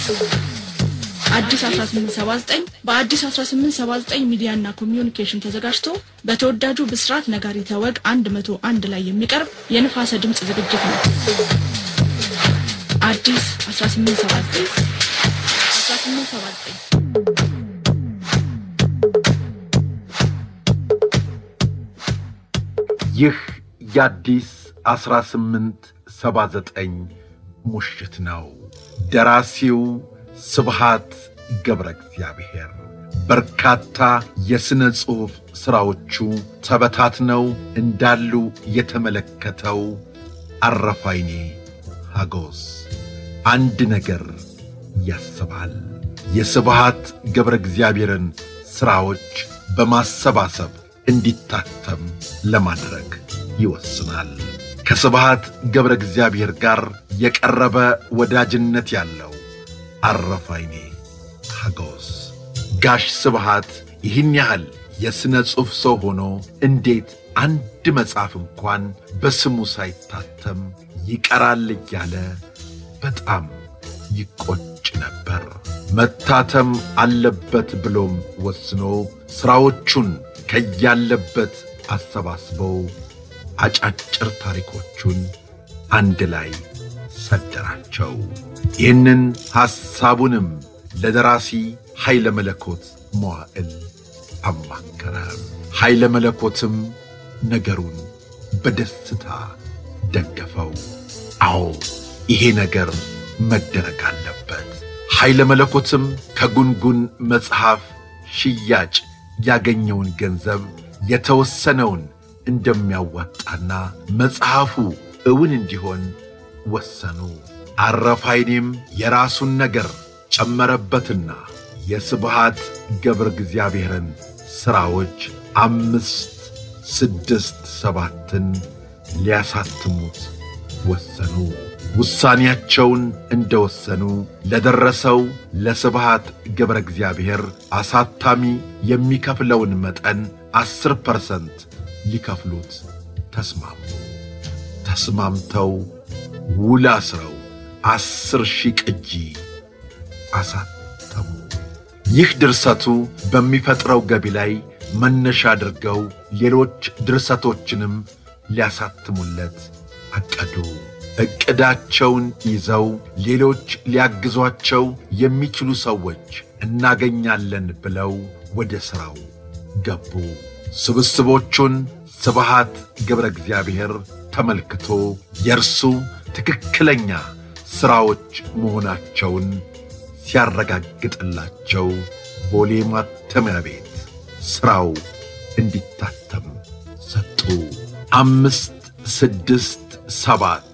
አዲስ 1879 በአዲስ 1879 ሚዲያና ኮሚዩኒኬሽን ተዘጋጅቶ በተወዳጁ ብስራት ነጋሪተ ወግ 101 ላይ የሚቀርብ የንፋሰ ድምፅ ዝግጅት ነው። አዲስ 1879 1879 ይህ የአዲስ 1879 ሙሽት ነው። ደራሲው ስብሃት ገብረ እግዚአብሔር በርካታ የሥነ ጽሑፍ ሥራዎቹ ተበታትነው እንዳሉ የተመለከተው አረፋይኔ ሀጎስ አንድ ነገር ያስባል። የስብሃት ገብረ እግዚአብሔርን ሥራዎች በማሰባሰብ እንዲታተም ለማድረግ ይወስናል። ከስብሃት ገብረ እግዚአብሔር ጋር የቀረበ ወዳጅነት ያለው አረፋይኔ ሀጎስ ጋሽ ስብሃት ይህን ያህል የሥነ ጽሑፍ ሰው ሆኖ እንዴት አንድ መጽሐፍ እንኳን በስሙ ሳይታተም ይቀራል እያለ በጣም ይቆጭ ነበር። መታተም አለበት ብሎም ወስኖ ሥራዎቹን ከያለበት አሰባስበው አጫጭር ታሪኮቹን አንድ ላይ ሰደራቸው። ይህንን ሐሳቡንም ለደራሲ ኃይለ መለኮት መዋዕል አማከረ። ኃይለ መለኮትም ነገሩን በደስታ ደገፈው። አዎ ይሄ ነገር መደረግ አለበት። ኃይለ መለኮትም ከጉንጉን መጽሐፍ ሽያጭ ያገኘውን ገንዘብ የተወሰነውን እንደሚያዋጣና መጽሐፉ እውን እንዲሆን ወሰኑ። አረፋይኔም የራሱን ነገር ጨመረበትና የስብሃት ገብረ እግዚአብሔርን ሥራዎች አምስት ስድስት ሰባትን ሊያሳትሙት ወሰኑ። ውሳኔያቸውን እንደ ወሰኑ ለደረሰው ለስብሃት ገብረ እግዚአብሔር አሳታሚ የሚከፍለውን መጠን ዐሥር ፐርሰንት ሊከፍሉት ተስማሙ። ተስማምተው ውል አስረው ዐሥር ሺህ ቅጂ አሳተሙ። ይህ ድርሰቱ በሚፈጥረው ገቢ ላይ መነሻ አድርገው ሌሎች ድርሰቶችንም ሊያሳትሙለት አቀዱ። ዕቅዳቸውን ይዘው ሌሎች ሊያግዟቸው የሚችሉ ሰዎች እናገኛለን ብለው ወደ ሥራው ገቡ። ስብስቦቹን ስብሃት ገብረ እግዚአብሔር ተመልክቶ የእርሱ ትክክለኛ ሥራዎች መሆናቸውን ሲያረጋግጥላቸው ቦሌ ማተሚያ ቤት ሥራው እንዲታተም ሰጡ። አምስት ስድስት ሰባት